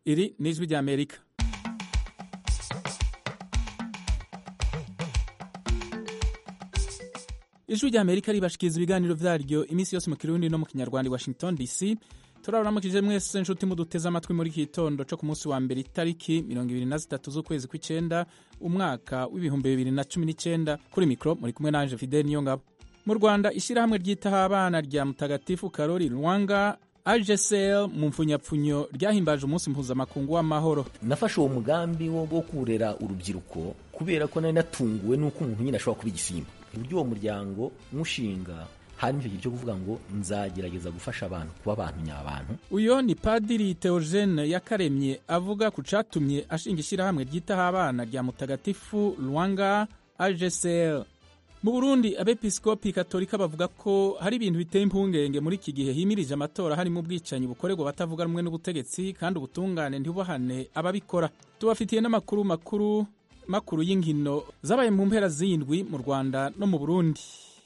iri ni ijwi rya amerika ijwi rya amerika ribashikiriza ibiganiro vyaryo iminsi yose mu kirundi no mu kinyarwanda i washington dc turaburamukije mwese nshuti muduteze amatwi muri iki gitondo co ku munsi wa mbere itariki mirongo ibiri na zitatu z'ukwezi kw'icenda umwaka w'ibihumbi bibiri na cumi n'icenda kuri mikro muri kumwe nanje fideli niyo ngabo mu rwanda ishyirahamwe ryitaho abana rya mutagatifu karori rwanga AGCL mu mfunyapfunyo ryahimbaje umunsi mpuzamakungu w'amahoro nafashe uwo mugambi wo wo kurera urubyiruko kubera ko nari natunguwe n'uko umuntu nyine ashobora kuba igisimba uburyo uwo muryango mushinga hanyuma icyo gihe cyo kuvuga ngo nzagerageza gufasha abantu kuba abantu nyabantu uyo ni padiri Theogene yakaremye avuga ku catumye ashinga ishyirahamwe ryitaho abana rya mutagatifu Rwanga AGCL mu burundi abepiskopi katolika bavuga ko hari ibintu biteye impungenge muri iki gihe himirije amatora harimo ubwicanyi bukorerwa abatavuga rumwe n'ubutegetsi kandi ubutungane ntibubahane ababikora tubafitiye n'amakuru makuru makuru y'inkino zabaye mu mpera z'indwi mu rwanda no mu burundi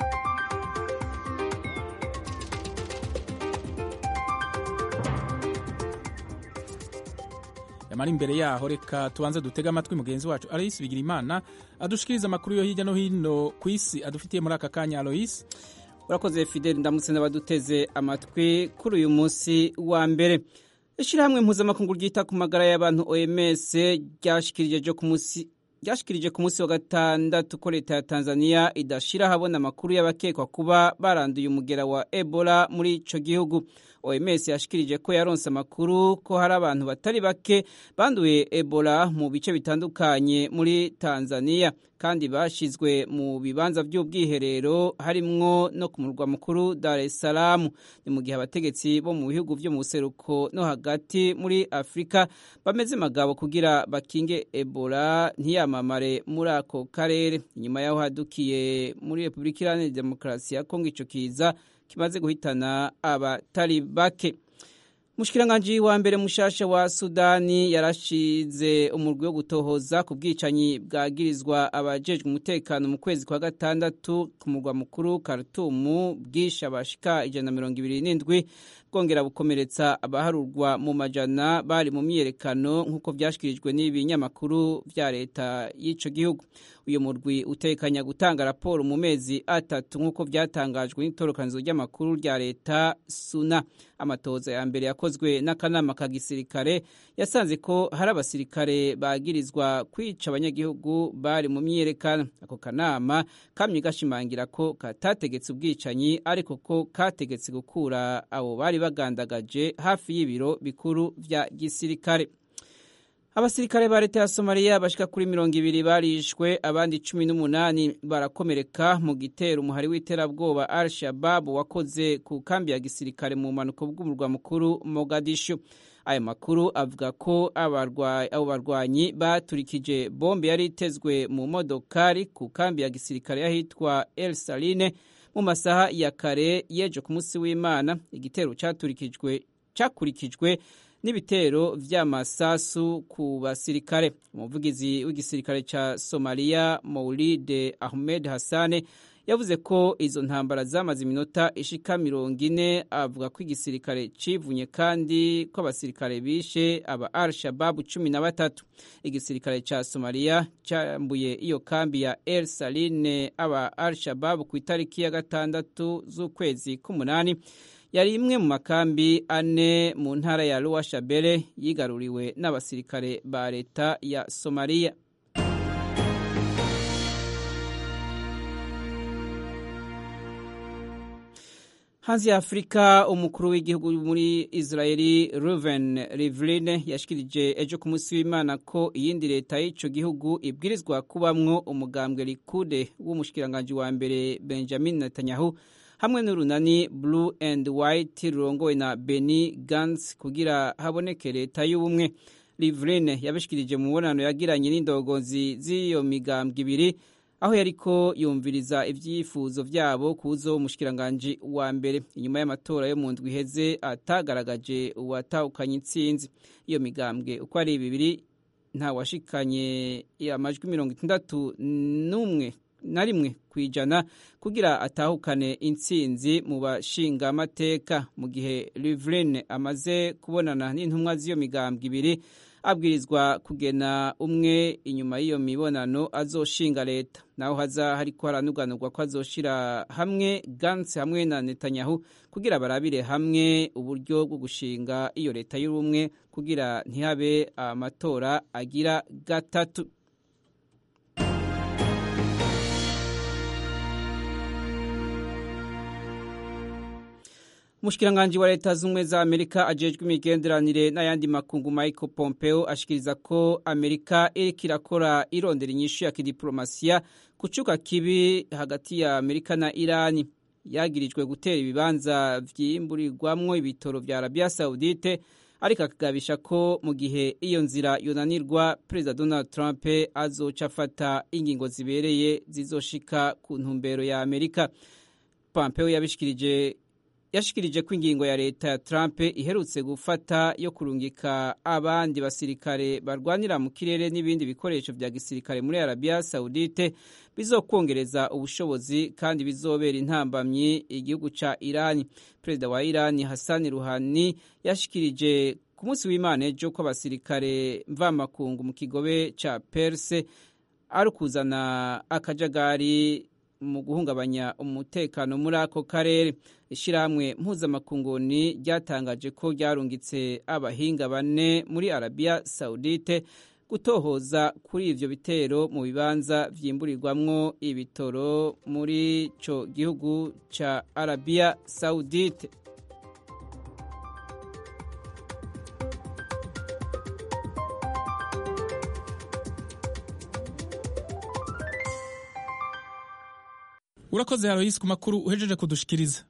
yamara imbere yaho reka tubanze dutege amatwi mugenzi wacu aloyisi bigira imana adushikiriza amakuru yo hirya no hino ku isi adufitiye muri aka kanya aloyisi urakoze fideli ndamutse n'abaduteze amatwi kuri uyu munsi wa mbere ishyirahamwe mpuzamakungu ryita ku magara y'abantu oms ryashikirije ku munsi ryashikirije ku munsi wa gatandatu ko leta ya tanzania idashira ahabona amakuru y'abakekwa kuba baranduye umugera wa ebola muri ico gihugu oms yashikirije ko yaronse amakuru ko hari abantu batari bake banduye ebola mu bice bitandukanye muri tanzania kandi bashizwe mu bibanza by'ubwiherero harimwo no ku murwa mukuru dar es salaam ni mu gihe abategetsi bo mu bihugu vyo mu buseruko no hagati muri afurika bameze magabo kugira bakinge ebola ntiyamamare muri ako karere inyuma yaho hadukiye muri repubulika iharanira demokarasi ya kongo ico kiza kimaze guhitana abatari bake Mushikiranganji wa mbere mushasha wa Sudani yarashize umurwi wo gutohoza ku bwicanyi bwagirizwa abajejwe umutekano mu kwezi kwa gatandatu ku murwa mukuru Khartoum bwisha abashika ijana na mirongo ibiri n'indwi bwongera bukomeretsa abaharurwa mu majana bari mu myiyerekano nk'uko vyashikirijwe n'ibinyamakuru vya leta y'ico gihugu uyu murwi utekanya gutanga raporo mu mezi atatu nk'uko vyatangajwe n'itorokanizo ry'amakuru rya leta suna amatoza ya mbere yakozwe n'akanama ka gisirikare yasanze ko hari abasirikare bagirizwa kwica abanyagihugu bari mu myiyerekano ako kanama kamye gashimangira ko katategetse ubwicanyi ariko ko kategetse gukura abo bari bagandagaje hafi y'ibiro bikuru vya gisirikare abasirikare ba leta ya somaliya bashika kuri mirongo ibiri barishwe abandi cumi n'umunani barakomereka mu gitero umuhari w'iterabwoba al shababu wakoze ku kambi ya gisirikare mu mpanuka bw'umurwa mukuru mogadishu ayo makuru avuga ko abo barwanyi baturikije bombe yari itezwe mu modokari ku kambi ya gisirikare y'ahitwa el saline mu masaha ya kare yejo ku munsi w'imana igitero cyaturikijwe cyakurikijwe n'ibitero vy'amasasu ku basirikare umuvugizi w'igisirikare ca Somalia Maulid Ahmed Hassane yavuze ko izo ntambara zamaze iminota ishika mirongo ine avuga ko igisirikare civunye kandi ko abasirikare bishe aba al shababu cumi na batatu igisirikare ca somaliya cambuye iyo kambi ya el saline aba al shababu ku itariki ya gatandatu z'ukwezi k'umunani yari imwe mu makambi ane mu ntara ya Lower Shabelle yigaruriwe n'abasirikare ba leta ya Somalia. hanze ya afurika umukuru w'igihugu muri israeli ruven rivline yashikirije ejo ku munsi w'imana ko iyindi leta y'ico gihugu ibwirizwa kubamwo umugambwe likude w'umushikiranganji wa mbere benjamin netanyahu hamwe n'urunani blue and white rurongowe na Benny Gantz kugira haboneke leta y'ubumwe Livline yabishikirije mu mubonano yagiranye n'indongozi z'iyo migambwe ibiri aho yariko yumviriza ivyifuzo vyabo kuzo umushikiranganje wa mbere inyuma y'amatora yo mu ndwi iheze atagaragaje uwatahukanye intsinzi iyo migambwe uko ari bibiri nta washikanye amajwi mirongo itandatu n'umwe na rimwe ku ijana kugira atahukane intsinzi mu bashinga amateka mu gihe Rivlin amaze kubonana n'intumwa z'iyo migambwe ibiri abwirizwa kugena umwe inyuma y'iyo mibonano azoshinga leta naho haza hariko haranuganurwa ko azoshira hamwe Gantz hamwe na Netanyahu kugira barabire hamwe uburyo bwo gushinga iyo leta y'ubumwe kugira ntihabe amatora agira gatatu Mushkiranganji wa leta z'umwe za Amerika ajejwe imigenderanire n'ayandi makungu Michael Pompeo ashikiriza ko Amerika iriko irakora irondera inyishu ya kidiplomasiya kucuka kibi hagati ya Amerika na Irani yagirijwe gutera ibibanza vyimburirwamwo ibitoro vya Arabia Saudite ariko akagabisha ko mu gihe iyo nzira yonanirwa Perezida Donald Trump azoca afata ingingo zibereye zizoshika ku ntumbero ya Amerika Pompeo yabishikirije yashikirije ko ingingo ya leta ya Trump iherutse gufata yo kurungika abandi basirikare barwanira mu kirere n'ibindi bikoresho vya gisirikare muri Arabia Saudite bizokongereza ubushobozi kandi bizobera intambamyi igihugu ca Irani. Perezida wa Irani Hassan Rouhani yashikirije ku munsi w'Imana ejo ko abasirikare mvamakungu mu kigobe ca Perse ari kuzana akajagari mu guhungabanya umutekano muri ako karere ishyirahamwe mpuzamakunguni ryatangaje ko ryarungitse abahinga bane muri arabiya sawudite gutohoza kuri ivyo bitero mu bibanza vyimburirwamwo ibitoro muri ico gihugu ca arabiya sawudite urakoze haroyisi ku makuru uhejeje kudushikiriza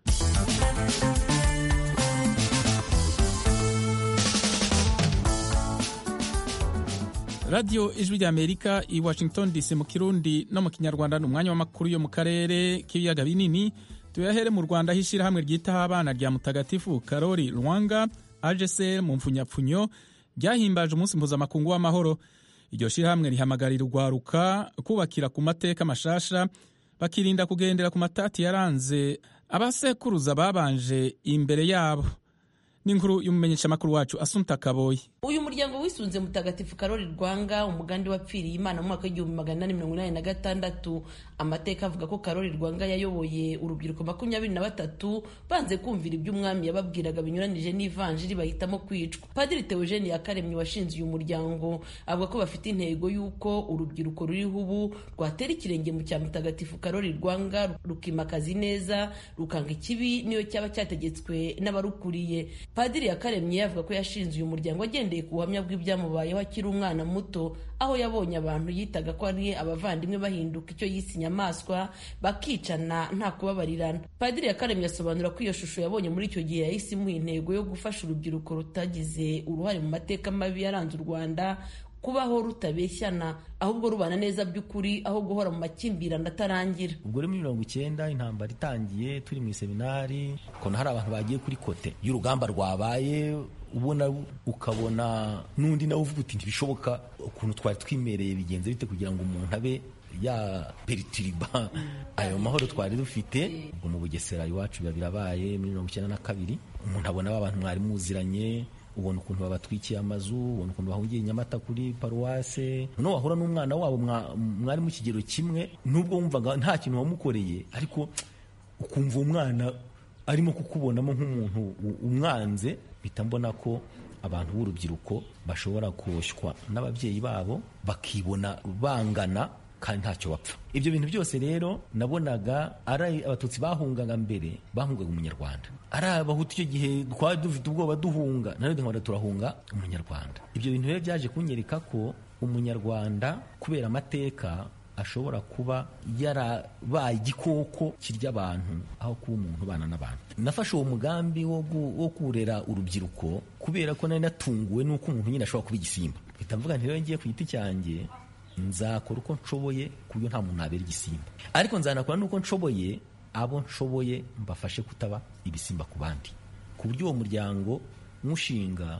radiyo ijwi rya amerika i washington dc mu kirundi no mu kinyarwanda ni umwanya w'amakuru yo mu karere k'ibiyaga binini tuyahere mu rwanda aho ishyirahamwe ryitaho abana rya mutagatifu karori rwanga agesr mu mfunyapfunyo ryahimbaje umunsi mpuzamakungu w'amahoro iryo shyirahamwe rihamagarira urwaruka kubakira ku mateka mashasha bakirinda kugendera ku matati yaranze abasekuruza babanje imbere yabo n'inkuru y'umumenyeshamakuru wacu Asumta Kaboyi uyu muryango wisunze mutagatifu karori rwanga umugandi wapfiriye imana mu mwaka w'igihumbi magana inani mirongo inani na gatandatu amateka avuga ko karori rwanga yayoboye urubyiruko makumyabiri na batatu banze kumvira ibyo umwami yababwiraga binyuranije n'ivanjiri bahitamo kwicwa padiri teogene yakaremye washinze uyu muryango avuga ko bafite intego y'uko urubyiruko ruriho ubu rwatera ikirenge mu cya mutagatifu karori rwanga rukimakaza ineza rukanga ikibi niyo cyaba cyategetswe n'abarukuriye padiri yakaremye avuga ko yashinze uyu muryango agendeye ku buhamya bw'ibyamubayeho akiri umwana muto aho yabonye abantu yitaga ko ari abavandimwe bahinduka icyo yise inyamaswa bakicana nta kubabarirana padiri yakaremye asobanura ko iyo shusho yabonye muri icyo gihe yahise imuha intego yo gufasha urubyiruko rutagize uruhare mu mateka mabi yaranze u rwanda kubaho rutabeshyana ahubwo rubana neza by'ukuri aho guhora mu makimbirane atarangira ubwo rero muri mirongo icyenda intambara itangiye turi mu iseminari ukabona hari abantu bagiye kuri kote y'urugamba rwabaye ubona ukabona n'undi nawe uvuga uti ntibishoboka ukuntu twari twimereye bigenze bite kugira ngo umuntu abe ya peritiriba ayo mahoro twari dufite ubwo mu bugesera iwacu biba birabaye muri mirongo icyenda na kabiri umuntu abona abantu mwari muziranye ubona ukuntu babatwikiye amazu ubona ukuntu bahungiye nyamata kuri paruwase noneho wahura n'umwana wabo mwari mu kigero kimwe nubwo wumvaga nta kintu wamukoreye ariko ukumva umwana arimo kukubonamo nk'umuntu umwanze mpita mbona ko abantu b'urubyiruko bashobora koshywa n'ababyeyi babo bakibona bangana kandi ntacyo bapfa ibyo bintu byose rero nabonaga ari abatutsi bahungaga mbere bahungaga umunyarwanda ari abahutu icyo gihe twari dufite ubwoba duhunga nanone nkabona turahunga umunyarwanda ibyo bintu rero byaje kunyereka ko umunyarwanda kubera amateka ashobora kuba yarabaye igikoko kirya abantu aho kuba umuntu ubana n'abantu nafashe uwo mugambi wo kurera urubyiruko kubera ko nari natunguwe n'uko umuntu nyine ashobora kuba igisimba mpita mvuga nti rero ngiye ku giti cyanjye nzakora uko nshoboye ku buryo nta muntu nabera igisimba ariko nzanakora n'uko nshoboye abo nshoboye mbafashe kutaba ibisimba ku bandi ku buryo uwo muryango nywushinga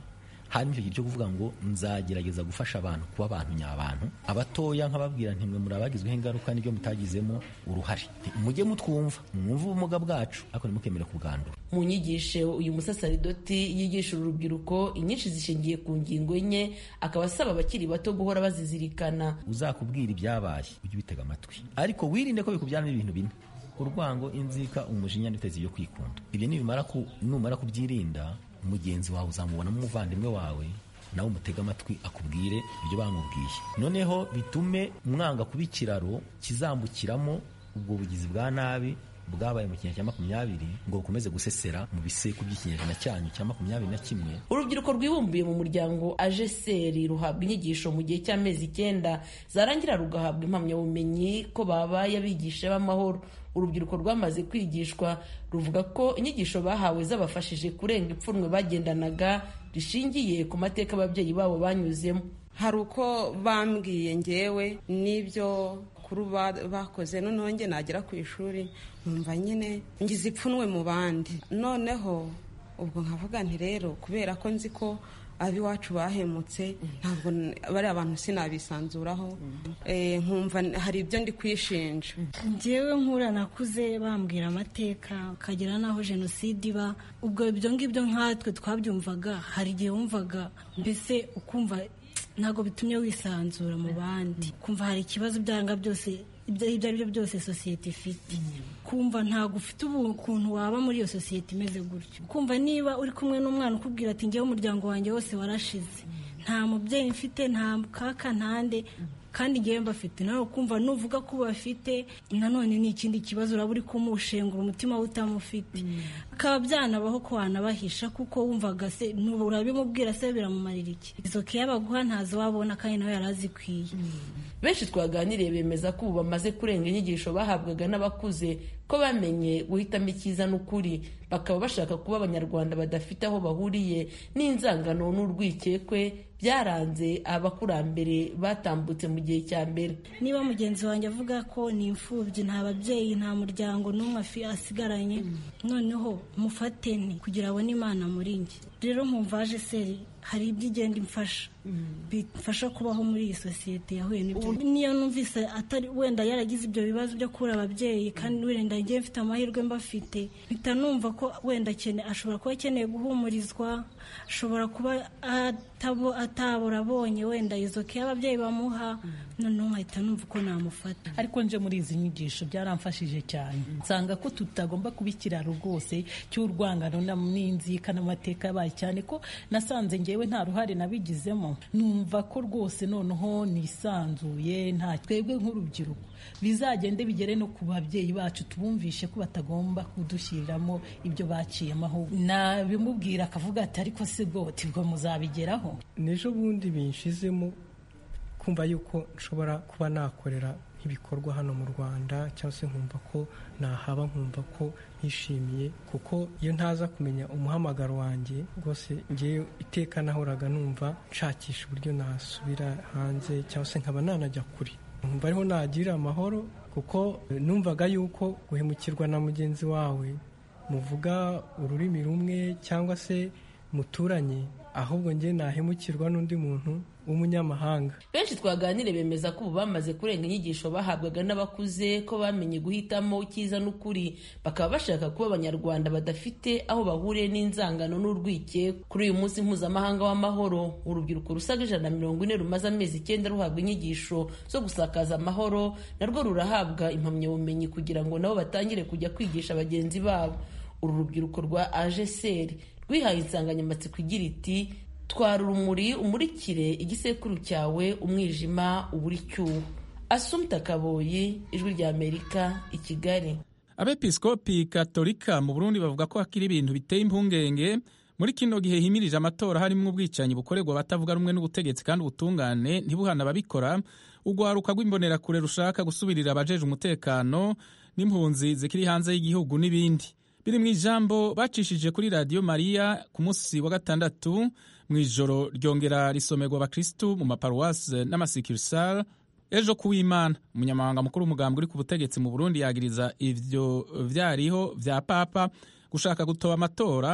hanyuma icyo gihe cyo kuvuga ngo nzagerageza gufasha abantu kuba abantu nyabantu abatoya nkababwira ntimwe muri abagizweho ingaruka n'ibyo mutagizemo uruhare mujye mutwumva mwumve ubumuga bwacu ariko ntimukemere kubwandura mu nyigisho uyu musasaridoti yigisha urubyiruko inyinshi zishingiye ku ngingo enye akaba asaba abakiri bato guhora bazizirikana uzakubwira ibyabaye ujye ubitega amatwi ariko wirinde ko bikubyaramo ibintu bine urwango inzika umujinya n'itezi yo kwikunda ibyo nibimara ku numara kubyirinda mugenzi wawe uzamubonamo umuvandimwe wawe nawe umutega amatwi akubwire ibyo bamubwiye noneho bitume mwanga kuba ikiraro kizambukiramo ubwo bugizi bwa nabi bwabaye mu kinyejana cya makumyabiri ngo bukomeze gusesera mu biseku by'ikinyejana cyanyu cya makumyabiri na kimwe urubyiruko rwibumbiye mu muryango ajeseri ruhabwa inyigisho mu gihe cy'amezi icyenda zarangira rugahabwa impamyabumenyi ko babaye abigisha b'amahoro urubyiruko rwamaze kwigishwa ruvuga ko inyigisho bahawe zabafashije kurenga ipfunwe bagendanaga rishingiye ku mateka ababyeyi babo banyuzemo hari uko bambwiye ngewe n'ibyo kuru bakoze noneho njye nagera ku ishuri nkumva nyine ngize ipfunwe mu bandi noneho ubwo nkavuga nti rero kubera ko nzi ko ab'iwacu bahemutse ntabwo bariya abantu sinabisanzuraho nkumva hari ibyo ndi kwishinja ngewe nkura nakuze bambwira amateka ukagera n'aho jenoside iba ubwo ibyo ngibyo nkatwe twabyumvaga hari igihe wumvaga mbese ukumva ntabwo bitumye wisanzura mu bandi kumva hari ikibazo byanga byose ibyo ari byo byose sosiyete ifite kumva ntabwo ufite ukuntu waba muri iyo sosiyete imeze gutyo kumva niba uri kumwe n'umwana ukubwira ati ngewe umuryango wanjye wose warashize nta mubyeyi mfite nta kaka ntande kandi ngewe mbafite nawe kumva nuvuga ko bafite nanone ni ikindi kibazo uraba uri kumushengura umutima we utamufite bikaba byanabaho ko wanabahisha kuko wumvaga se urabimubwira se biramumarira iki izo keya baguha ntazo wabona kandi nawe yari azikwiye benshi twaganiriye bemeza ko ubu bamaze kurenga inyigisho bahabwaga n'abakuze ko bamenye guhitamo icyiza n'ukuri bakaba bashaka kuba abanyarwanda badafite aho bahuriye n'inzangano n'urwikekwe byaranze abakurambere batambutse mu gihe cya mbere niba mugenzi wanjye avuga ko ni imfubyi nta babyeyi nta muryango n'umwe asigaranye noneho mufate ni kugira abone imana muri njye rero nkumvaje seri hari ibyo igenda imfasha bifasha kubaho muri iyi sosiyete yahuye n'ibyo niyo numvise atari wenda yaragize ibyo bibazo byo kubura ababyeyi kandi wenda ngiye mfite amahirwe mbafite mpita numva ko wenda ashobora kuba akeneye guhumurizwa ashobora kuba atabura abonye wenda izo ke ababyeyi bamuha noneho nkahita numva uko namufata ariko nje muri izi nyigisho byaramfashije cyane nsanga ko tutagomba kuba ikiraro rwose cy'urwangano n'inzika n'amateka yabaye cyane ko nasanze ngewe nta ruhare nabigizemo numva ko rwose noneho nisanzuye nta twebwe nk'urubyiruko bizagende bigere no ku babyeyi bacu tubumvishe ko batagomba kudushyiriramo ibyo baciyemo aho nabimubwira akavuga ati ariko se bwo tibwo muzabigeraho n'ejo bundi binshizemo kumva yuko nshobora kuba nakorera nk'ibikorwa hano mu rwanda cyangwa se nkumva ko nahaba nkumva ko nishimiye kuko iyo ntaza kumenya umuhamagaro wanjye rwose ngewe iteka nahoraga numva nshakisha uburyo nasubira hanze cyangwa se nkaba nanajya kure nkumva ariho nagira amahoro kuko numvaga yuko guhemukirwa na mugenzi wawe muvuga ururimi rumwe cyangwa se muturanye ahubwo njye nahemukirwa n'undi muntu w'umunyamahanga benshi twaganire bemeza ko ubu bamaze kurenga inyigisho bahabwaga n'abakuze ko bamenye guhitamo icyiza n'ukuri bakaba bashaka kuba abanyarwanda badafite aho bahuriye n'inzangano n'urwikekwe kuri uyu munsi mpuzamahanga w'amahoro urubyiruko rusaga ijana na mirongo ine rumaze amezi icyenda ruhabwa inyigisho zo gusakaza amahoro narwo rurahabwa impamyabumenyi kugira ngo nabo batangire kujya kwigisha bagenzi babo uru rubyiruko rwa ajeseri rwihaye insanganyamatsiko igira iti twara urumuri umurikire igisekuru cyawe umwijima ubura icyuho asumta kaboyi ijwi rya amerika i kigali abepiskopi katolika mu burundi bavuga ko hakiri ibintu biteye impungenge muri kino gihe himirije amatora harimo ubwicanyi bukorerwa abatavuga rumwe n'ubutegetsi kandi ubutungane ntibuhana ababikora urwaruka rw'imbonerakure rushaka gusubirira abajeje umutekano n'impunzi zikiri hanze y'igihugu n'ibindi biri mu ijambo bacishije kuri radiyo mariya ku munsi wa gatandatu mu ijoro ryongera risomerwa abakirisitu mu maparuwasi n'amasikirisari ejo kuwimana umunyamabanga mukuru w'umugambi uri ku butegetsi mu burundi yagiriza ivyo vyariho vya papa gushaka gutoba amatora mu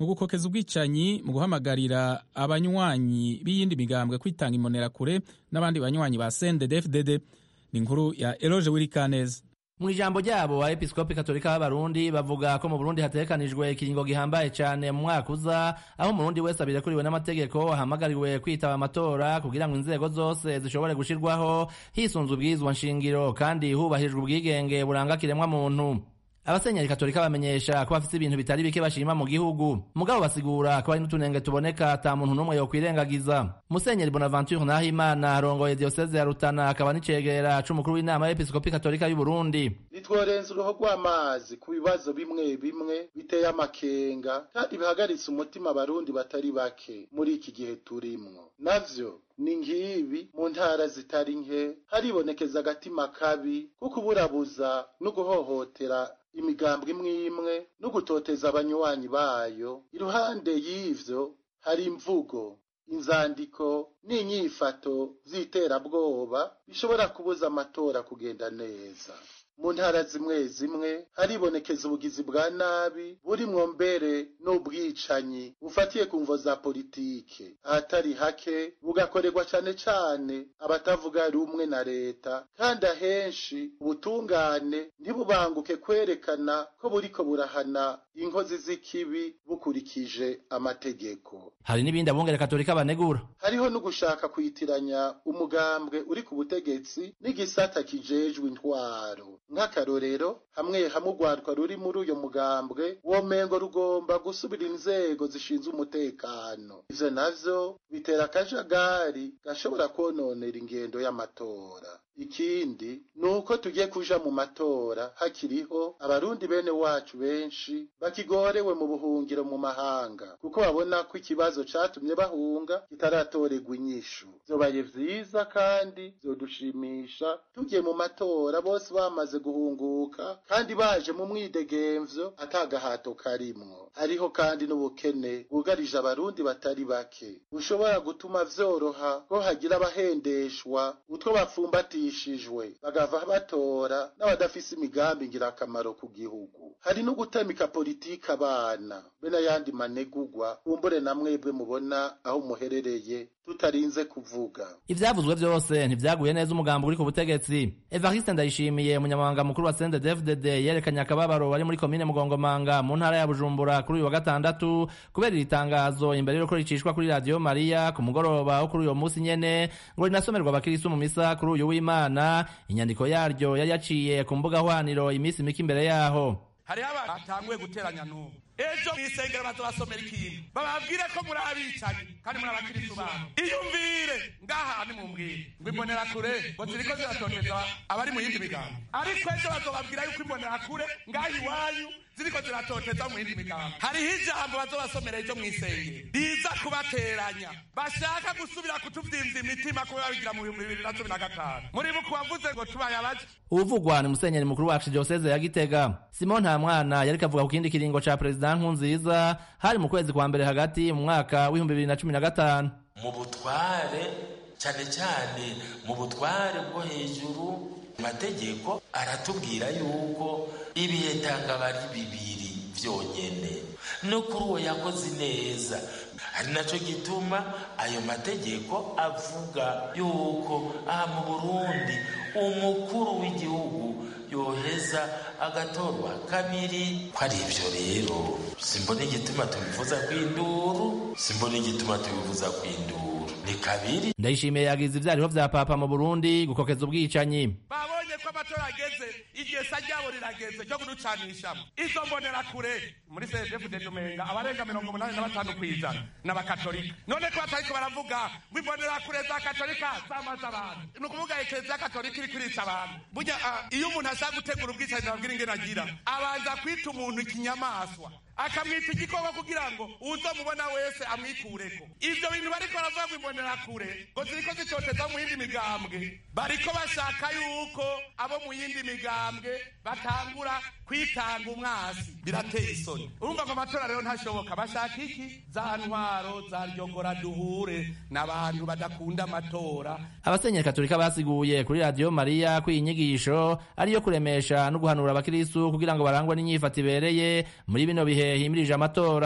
mu gukokeza ubwicanyi mu guhamagarira abanywanyi b'iyindi migambwe kwitanga imbonerakure n'abandi banywanyi ba CNDD-FDD ni inkuru ya Eloge Wirikaneza mu ijambo ryabo abepiskopi katolika b'abarundi bavuga ko mu burundi hategekanijwe ikiringo gihambaye cyane mu mwaka uza aho umurundi wese abirekuriwe n'amategeko ahamagariwe kwitaba amatora kugira ngo inzego zose zishobore gushirwaho hisunzwe ubwirizwa nshingiro kandi hubahirijwe ubwigenge buranga kiremwa muntu abasenyeri katolika bamenyesha ko bafite ibintu bitari bike bashima mu gihugu mugabo basigura ko hari n'utunenge tuboneka ata muntu n'umwe yokwirengagiza musenyeri bonaventure nahimana arongoye diyoseze ya rutana akaba n'icegera c'umukuru w'inama y'episkopi katolika y'u burundi nitworenza uruho rw'amazi ku bibazo bimwe bimwe biteye amakenga kandi bihagaritse umutima abarundi batari bake muri iki gihe turimwo navyo ni ngibi mu ntara zitari nke haribonekeza agatima kabi ko kuburabuza no guhohotera imigambwe imwe imwe no gutoteza abanywanyi bayo iruhande y'ivyo hari imvugo inzandiko n'inyifato z'iterabwoba bishobora kubuza amatora kugenda neza mu ntara zimwe zimwe haribonekeza ubugizi bwa nabi burimwo mbere n'ubwicanyi bufatiye ku mvo za politike ahatari hake bugakorerwa cane cane abatavuga rumwe na leta kandi ahenshi ubutungane ntibubanguke kwerekana ko buriko burahana inkozi z'ikibi bukurikije amategeko hari n'ibindi abungere katolika banegura hariho no gushaka kwitiranya umugambwe uri ku butegetsi n'igisata kijejwe intwaro nk'akarorero hamwe hamwe urwandwa ruri muri uyo mugambwe womengo rugomba gusubira inzego zishinzwe umutekano ivyo navyo bitera akajagari gashobora kwononera ingendo y'amatora ikindi ni uko tugiye kuja mu matora hakiriho abarundi bene wacu benshi bakigorewe mu buhungiro mu mahanga kuko babona ko ikibazo catumye bahunga kitaratorerwa inyishu vyobaye vyiza kandi vyodushimisha tugiye mu matora bose bamaze guhunguka kandi baje mu mwidegemvyo atagahato karimwo hariho kandi n'ubukene bwugarije abarundi batari bake bushobora gutuma vyoroha ko hagira abahendeshwa utwo bapfumbatishijwe bagava batora n'abadafise imigambi ngirakamaro ku gihugu hari no gutamika politiki abana be n'ayandi manegugwa kumbure na mwebwe mubona aho muherereye tutarinze kuvuga ivyavuzwe vyose ntivyaguye neza umugambo uri ku butegetsi evariste ndayishimiye umunyamabanga mukuru wa CNDD-FDD yerekanye akababaro bari muri komine mugongomanga mu ntara ya bujumbura kuri uyu wa gatandatu kubera iri tangazo imbere y'uko ricishwa kuri radiyo mariya ku mugoroba wo kuri uyo munsi nyene ngo rinasomerwa abakirisu mu misa kuri uyu w'imana inyandiko yaryo yari yaciye ku mbuga hwaniro iminsi mike imbere yaho hariho abantu batanguye guteranya n'ubu ejo mw'isengero bazobasomera ikintu bababwire ko muri abicanyi kandi muri abakirisu babo iyumvire ngaha nimumbwire ngo imbonerakure ngo ziriko ziratoteza abari mu yindi migambo ariko ejo bazobabwira yuko imbonerakure ngaha iwanyu ziriko ziratoteza mu yindi migambo hariho ijambo bazobasomera ejo mw'isengero riza kubateranya bashaka gusubira kutuvyimvya imitima kubera bigira mu bihumbi bibiri na cumi na gatanu muribuka uwavuze ngo tubaye abaje uvugwa ni musenyeri mukuru wacu dioseze ya gitega simon nta mwana yariko avuga ku kindi kiringo ca perezida nkunziza hari mu kwezi kwa mbere hagati mu mwaka w'ibihumbi bibiri na cumi na gatanu mu butware cyane cyane mu butware bwo hejuru amategeko aratubwira yuko ibihe tangaba ari bibiri vyonyene no kuri uwo yakoze neza ari naco gituma ayo mategeko avuga yuko aha mu burundi umukuru w'igihugu yoheza agatorwa kabiri ko ari ivyo rero simbona igituma tubivuza kw'induru simbona igituma tubivuza kw'induru ni kabiri ndayishimiye yagize ivyariho vya papa mu burundi gukokeza ubwicanyi babonye ko amatora ageze igesa ryabo rirageze ryo kuducanishamo izo mbonerakure muri cdfd umenga abarenga mirongo umunani na batanu kw'ijana n'abakatolika none ko batariko baravuga ngo imbonerakure za katolika zamaze abantu ni ukuvuga ekereziya katolika iri kurica abantu burya iyo umuntu ashaka gutegura ubwicanyi nababwira ingene agira abanza kwita umuntu ikinyamaswa akamwita igikoko kugira ngo uzomubona wese amwikureko ivyo bintu bariko baravuga ngo imbonerakure ngo ziriko zitoteza mu yindi migambwe bariko bashaka yuko abo mu yindi migambwe batangura kwitanga umwasi birateye isoni urumva ngo amatora rero ntashoboka bashaka iki za ntwaro za ryongora duhure n'abantu badakunda amatora abasenyeri katolika basiguye kuri radiyo mariya ko iyi nyigisho ariyo kuremesha no guhanura abakirisu kugira ngo barangwe n'inyifato ibereye muri bino bihe himirije amatora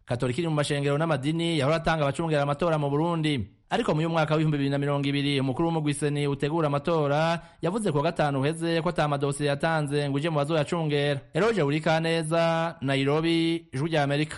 katolika iri mu mashengero n'amadini yahora atanga abacungera amatora mu burundi ariko mu y'umwaka w'ibihumbi bibiri na mirongo ibiri umukuru w'umugwiseni utegura amatora yavuze kuwa gatanu uheze ko ata madosiye yatanze ngo uje mu bazoyacungera eroje burikaneza nairobi ijwi rya amerika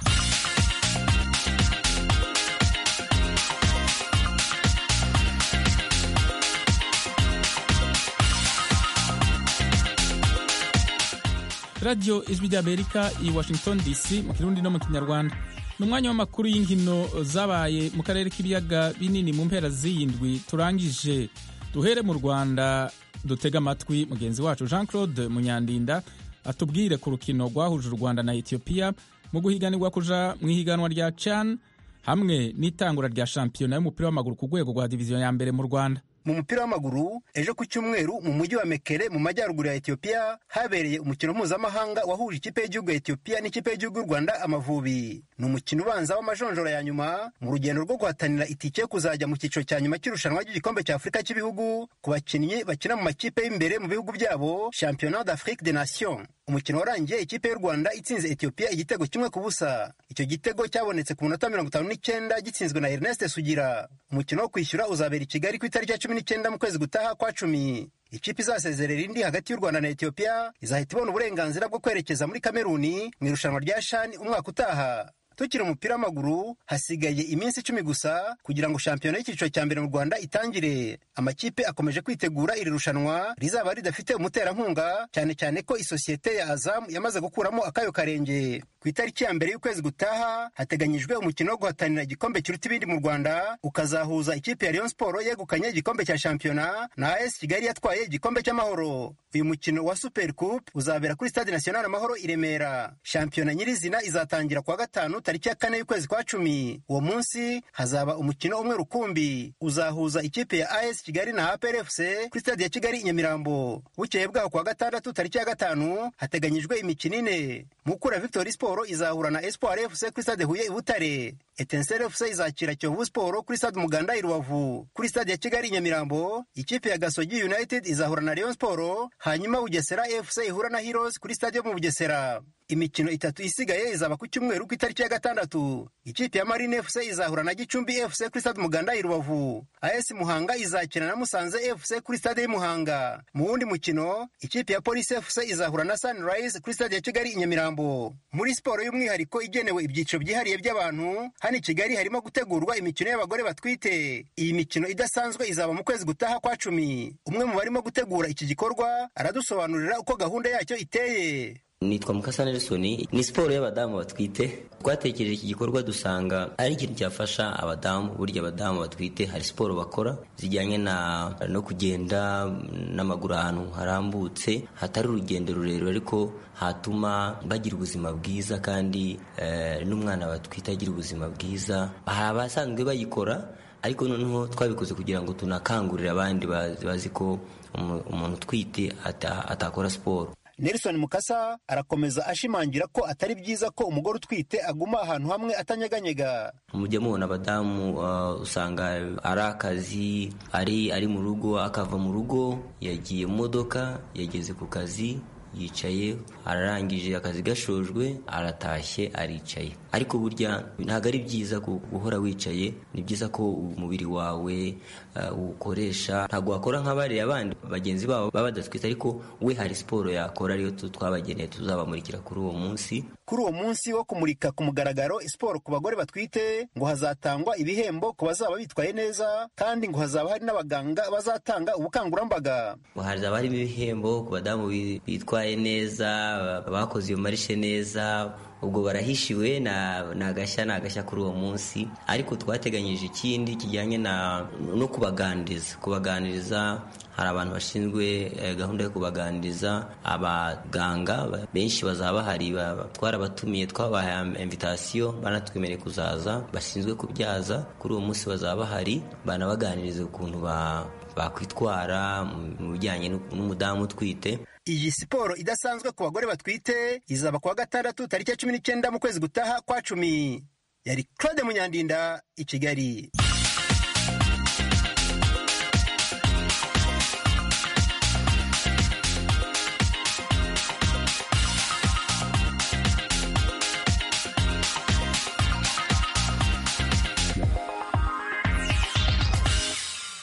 radiyo ijwi ry'amerika i washington dc mu kirundi no mu kinyarwanda ni umwanya w'amakuru y'inkino zabaye mu karere k'ibiyaga binini mu mpera z'iyindwi turangije duhere mu rwanda dutega amatwi mugenzi wacu jean claude munyandinda atubwire ku rukino rwahuje u rwanda na etiyopiya mu guhiganirwa kuja mu ihiganwa rya can hamwe n'itangura rya shampiyona y'umupira w'amaguru ku rwego rwa diviziyo ya mbere mu rwanda mu mupira w'amaguru ejo ku cyumweru mu mujyi wa mekere mu majyaruguru ya etiyopiya habereye umukino mpuzamahanga wahuje ikipe y'igihugu ya etiyopiya n'ikipe y'igihugu y'u rwanda amavubi ni umukino ubanza w'amajonjora ya nyuma mu rugendo rwo guhatanira itike yo kuzajya mu cyiciro cya nyuma cy'irushanwa ry'igikombe cya afurika cy'ibihugu ku bakinnyi bakina mu makipe y'imbere mu bihugu byabo championnat d'afrique des nations umukino warangiye ikipe y'u rwanda itsinze etiyopiya igitego kimwe ku busa icyo gitego cyabonetse ku munota mirongo itanu n'icyenda gitsinzwe na ernest sugira umukino wo kwishyura uzabera i kigali ku itariki ya cumi n'icyenda mu kwezi gutaha kwa cumi ikipe izasezerera indi hagati y'u rwanda na etiyopiya izahita ibona uburenganzira bwo kwerekeza muri kameruni mu irushanwa rya shani umwaka utaha tukiri umupira w'amaguru hasigaye iminsi icumi gusa kugira ngo shampiyona y'icyiciro cya mbere mu rwanda itangire amakipe akomeje kwitegura iri rushanwa rizaba ridafite umuterankunga cyane cyane ko isosiyete ya azamu yamaze gukuramo akayo karenge ku itariki ya mbere y'ukwezi gutaha hateganyijwe umukino wo guhatanira igikombe kiruta ibindi mu rwanda ukazahuza ikipe ya Rayon Sport yegukanye igikombe cya shampiyona na AS Kigali yatwaye igikombe cy'amahoro uyu mukino wa Super Coupe uzabera kuri Stade National Amahoro i Remera shampiyona nyirizina izatangira kuwa gatanu tariki ya kane y'ukwezi kwa cumi uwo munsi hazaba umukino umwe rukumbi uzahuza ikipe ya AS Kigali na APR FC kuri Stade ya Kigali i Nyamirambo bukeye bwaho kuwa gatandatu tariki ya gatanu hateganyijwe imikino ine Mukura Victory Sport izahura na Espoir FC kuri Stade Huye i Butare Etincelle FC izakira Kiyovu Sport kuri Stade Muganda i Rubavu kuri Stade ya Kigali i Nyamirambo ikipe ya Gasogi United izahura na Rayon Sport hanyuma Bugesera FC ihura na Heroes kuri Stade yo mu Bugesera imikino itatu isigaye izaba ku cyumweru ku itariki ya gatandatu ikipe ya Marine FC izahura na Gicumbi FC kuri Stade Muganda i Rubavu AS Muhanga izakina na Musanze FC kuri Stade y'Muhanga mu wundi mukino ikipe ya Police FC izahura na Sunrise kuri Stade ya Kigali i Nyamirambo muri siporo y'umwihariko igenewe ibyiciro byihariye by'abantu hano i Kigali harimo gutegurwa imikino y'abagore batwite iyi mikino idasanzwe izaba mu kwezi gutaha kwa cumi umwe mu barimo gutegura iki gikorwa aradusobanurira uko gahunda yacyo iteye nitwa mukasa nelson ni siporo y'abadamu batwite twatekereje iki gikorwa dusanga ari ikintu cyafasha abadamu burya abadamu batwite hari siporo bakora zijyanye na no kugenda n'amaguru ahantu harambutse hatari urugendo rurerure ariko hatuma bagira ubuzima bwiza kandi eh, n'umwana batwite agira ubuzima bwiza hari abasanzwe bayikora ariko noneho twabikoze kugira ngo tunakangurire abandi bazi ko umuntu utwite atakora siporo Nelson Mukasa arakomeza ashimangira ko atari byiza ko umugore utwite aguma ahantu hamwe atanyeganyega mujya mubona abadamu uh, usanga ari akazi ari ari mu rugo akava mu rugo yagiye mu modoka yageze ku kazi yicaye ararangije akazi gashojwe aratashye aricaye ariko burya ntabwo ari byiza guhora wicaye ni byiza ko umubiri wawe uwukoresha ntabwo wakora nk'abariya abandi bagenzi babo baba badatwite ariko we hari siporo yakora ariyo twabageneye tuzabamurikira kuri uwo munsi kuri uwo munsi wo kumurika ku mugaragaro siporo ku bagore batwite ngo hazatangwa ibihembo ku bazaba bitwaye neza kandi ngo hazaba hari n'abaganga bazatanga ubukangurambaga hazaba harimo ibihembo ku badamu bitwaye neza bakoze iyo marishe neza ubwo barahishiwe ni agashya ni agashya kuri uwo munsi ariko twateganyije ikindi kijyanye no kubaganiriza kubaganiriza hari abantu bashinzwe gahunda yo kubaganiriza abaganga benshi bazaba bahari twarabatumiye twabahaye invitasiyo banatwemereye kuzaza bashinzwe kubyaza kuri uwo munsi bazaba bahari banabaganiriza ukuntu bakwitwara mu bijyanye n'umudamu utwite iyi siporo idasanzwe ku bagore batwite izaba kuwa gatandatu tariki ya cumi n'icyenda mu kwezi gutaha kwa cumi yari claude munyandinda i kigali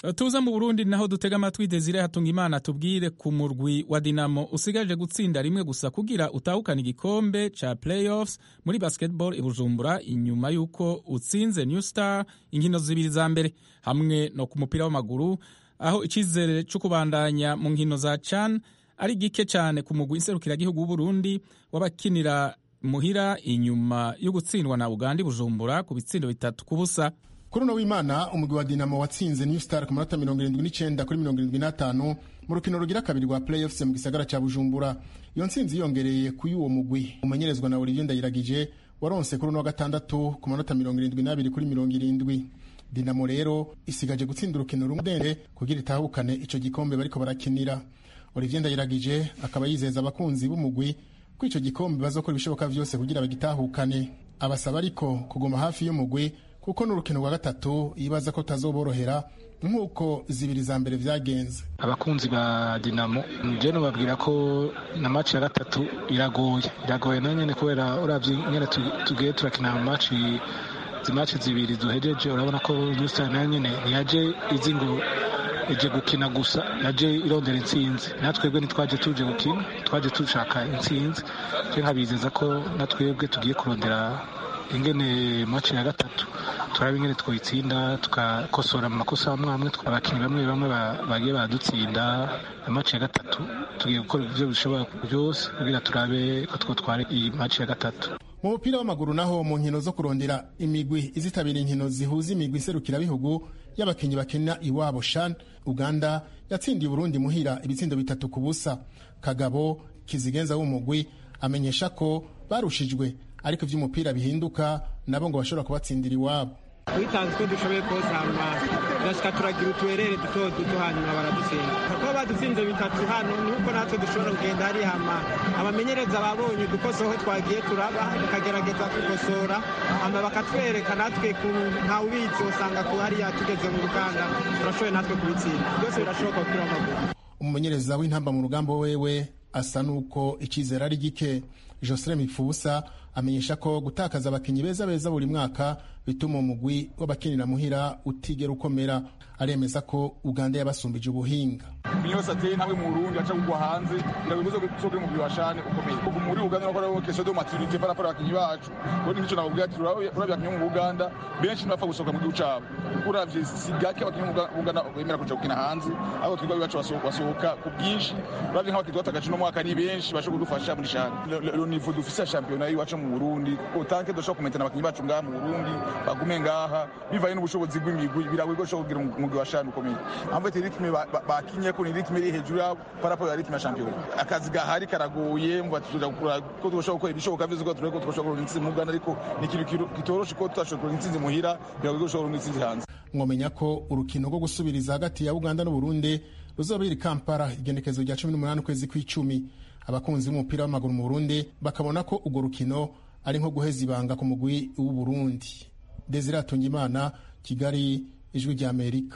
tuza mu burundi naho dutega amatwi desire hatunga imana tubwire ku murwi wa dinamo usigaje gutsinda rimwe gusa kugira utahukana igikombe ca playoffs muri basketball i bujumbura inyuma y'uko utsinze new star inkino zibiri za mbere hamwe no ku mupira w'amaguru aho icizere cyo kubandanya mu nkino za can ari gike cyane ku mugwi nserukiragihugu w'uburundi w'abakinira muhira inyuma yo gutsindwa na uganda i bujumbura ku bitsindo bitatu ku busa kuri uno w'imana umugwi wa dinamo watsinze new star ku manota mirongo irindwi n'icyenda kuri mirongo irindwi n'atanu mu rukino rugira kabiri rwa playoffs mu gisagara cya bujumbura iyo ntsinzi yiyongereye ku y'uwo mugwi umenyerezwa na olivier ndayiragije waronse kuri uno wa gatandatu ku manota mirongo irindwi n'abiri kuri mirongo irindwi dinamo rero isigaje gutsinda urukino rumwe kugira itahukane icyo gikombe bariko barakinira olivier ndayiragije akaba yizeza abakunzi b'umugwi ko icyo gikombe bazokora ibishoboka byose kugira bagitahukane abasaba ariko kuguma hafi y'umugwi kuko n'urukino rwa gatatu yibaza ko tazoborohera nk'uko zibiri za mbere byagenze abakunzi ba dinamo njye nubabwira ko na maci ya gatatu iragoye iragoye na nyine kubera urabye nyine tugiye turakina amaci izi maci zibiri duhejeje urabona ko nyusitani nayo nyine ntiyaje izi ngo ije gukina gusa yaje irondera intsinzi natwebwe ntitwaje tuje gukina twaje dushaka intsinzi twe nkabizeza ko natwebwe tugiye kurondera ingene maci ya gatatu turaba ingene twitsinda tukakosora amakosa amwe amwe abakinnyi bamwe bamwe bagiye badutsinda maci ya gatatu tugiye gukora ibyo bishoboka byose kugira turabe ko twotwara iyi maci ya gatatu mu mupira w'amaguru naho mu nkino zo kurondera imigwi izitabira inkino zihuza imigwi iserukirabihugu y'abakinnyi bakina iwabo shan uganda yatsindiye uburundi muhira ibitsindo bitatu ku busa kagabo kizigenza w'umugwi amenyesha ko barushijwe ariko iby'umupira bihinduka nabo ngo bashobora kubatsindira iwabo twitanze uko dushoboye kose hanyuma turashika turagira utuherere duto duto hanyuma baradutsinda kuko badutsinze bitatu hano nuko natwe dushobora kugenda hari hama abamenyereza babonye udukoso aho twagiye turaba tukagerageza gukosora hama bakatwereka natwe ntawe ubizi usanga ku hariya tugeze mu ruganda turashoboye natwe kubitsinda byose birashoboka kuri amaguru umumenyereza w'intamba mu rugamba wewe asa n'uko icyizere ari gike josire mipfubusa amenyesha ko gutakaza abakinnyi beza beza buri mwaka bituma umugwi w'abakinira muhira utigera ukomera aremeza ko uganda yabasumbije ubuhinga umukinnyi wese ateye intambwe mu burundi aca kugwa hanze birabibuza ko uri umugwi wa shane ukomeye kuva muri uganda no gukora kesho de maturite par rapport abakinnyi bacu ubundi nicyo nababwira ati urabye abakinnyi mu uganda benshi ntibapfa gusohoka mu gihugu cyabo uravye si gake abakinnyi mu uganda bemera kuja gukina hanze aho twebwe abiwacu basohoka ku bwinshi uravye nk'abakinnyi twatakaje uno mwaka ni benshi bashobora kudufasha muri shane le niveau dufise ya shampiyona y'iwacu mu burundi utanke dushobora kumentana abakinnyi bacu ngaha mu burundi bagume ngaha bivanye n'ubushobozi bw'imigwi biragoye ko ushobora kugira umugwi wa shane ukomeye amvete ritme bakinye ko ni ritme iri hejuru yabo parapo ya ritme ya shampiyona akazi gahari karagoye mva turakura ko dushobora gukora ibishoboka byose ko tureko dushobora kuronka intsinzi mu Uganda ariko ni ikintu kitoroshe ko tutashobora kuronka intsinzi muhira biragoye ko dushobora kuronka intsinzi hanze mwomenya ko urukino rwo gusubiriza hagati ya Uganda n'u Burundi ruzoba iri Kampala igenekezo rya 18 kwezi kw'icumi abakunzi b'umupira w'amaguru mu Burundi bakabona ko urwo rukino ari nko guheza ibanga ku mugwi w'u Burundi Desire Atungimana Kigali ijwi rya Amerika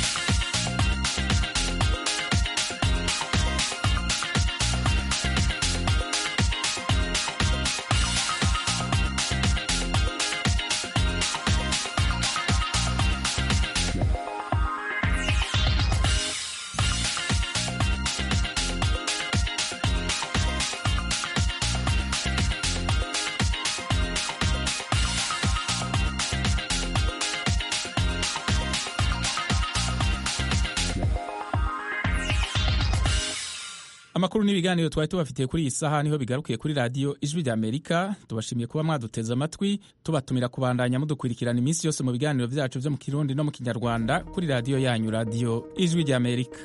amakuru n'ibiganiro twari tubafitiye kuri iyi saha niho bigarukiye kuri radiyo ijwi rya amerika tubashimiye kuba mwaduteze amatwi tubatumira kubandanya mudukurikirana iminsi yose mu biganiro byacu byo mu kirundi no mu kinyarwanda kuri radiyo yanyu radiyo ijwi rya amerika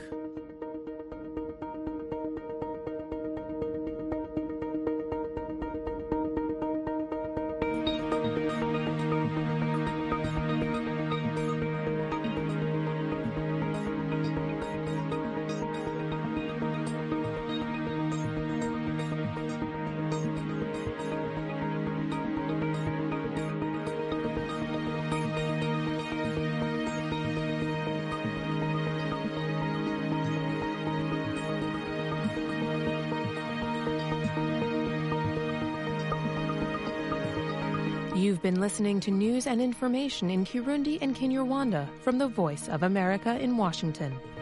You've been listening to news and information in Kirundi and Kinyarwanda from the Voice of America in Washington.